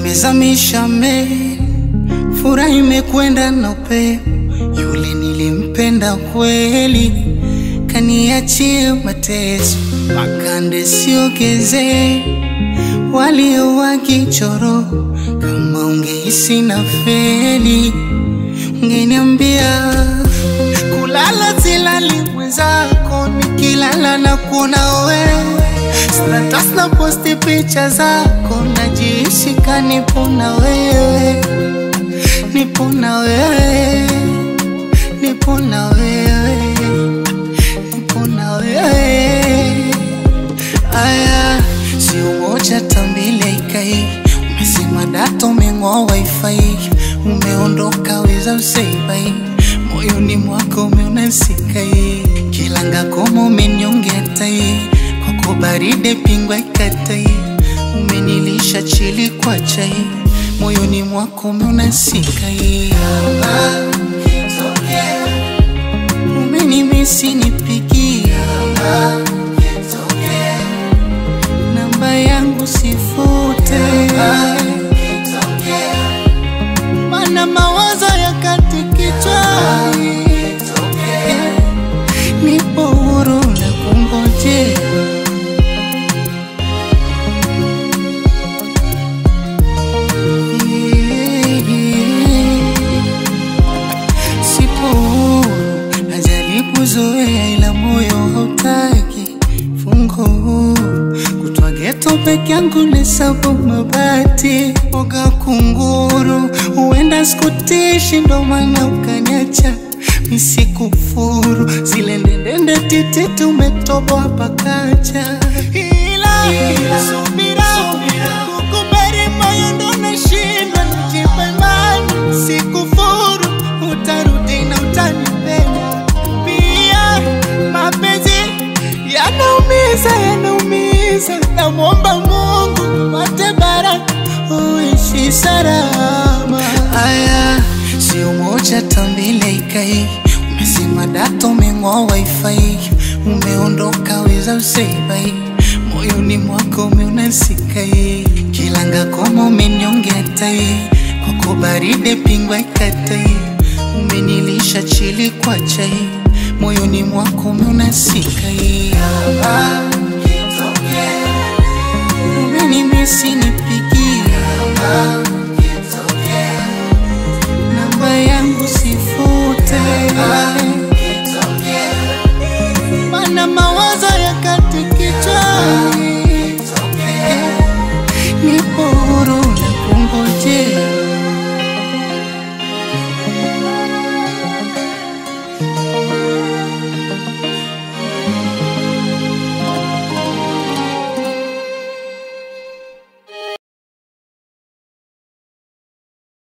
umezamisha meli, furaha imekwenda na upepo. Yule nilimpenda kweli, kaniachia mateso, makande siogeze walio wakichoro. Kama ungehisi na feli, ungeniambia kulala silali mwenzako, nikilala na kuona wewe status na posti picha zako, najihisi kanipo na wewe, nipo na wewe, nipo na wewe, nipo na wewe. Aya, si umoja tambile ikai, umesema data umeng'oa wifi, umeondoka weza useibai, moyoni mwako umeunasikai, kilanga koma umenyongea tai kwako baride pingwa ikatai, umenilisha chili kwa chai, moyoni mwako umeunasikai. Umenimisi nipigia namba yangu sifute, mana mawazo yakati kichwani, nipo huru na kungojea Sipo huru, najaribu zoea, ila moyo hautaki fungo huru. Kutwa geto peke yangu nesabu mabati oga kunguru, huenda sikutishi, ndo maana ukaniacha misikufuru. Zile ndendende tititi umetoboa pakacha, ila subira kukubali moyo ndo nashindwa najipa imani, sikufuru utarudi na utanipenda pia. Mapenzi yanaumiza, yanaumiza, namwomba Mungu pate baraka uishi salama. Aya, si umoja tambile ikai, umesema data umeng'oa wifi, umeondoka weza useibai, moyoni mwako umeunasikai, kilanga koma umenyongea tai, kwako baride pingwa ikatai, umenilisha chili kwa chai, moyoni mwako umeunasikai. Umenimisi nipigia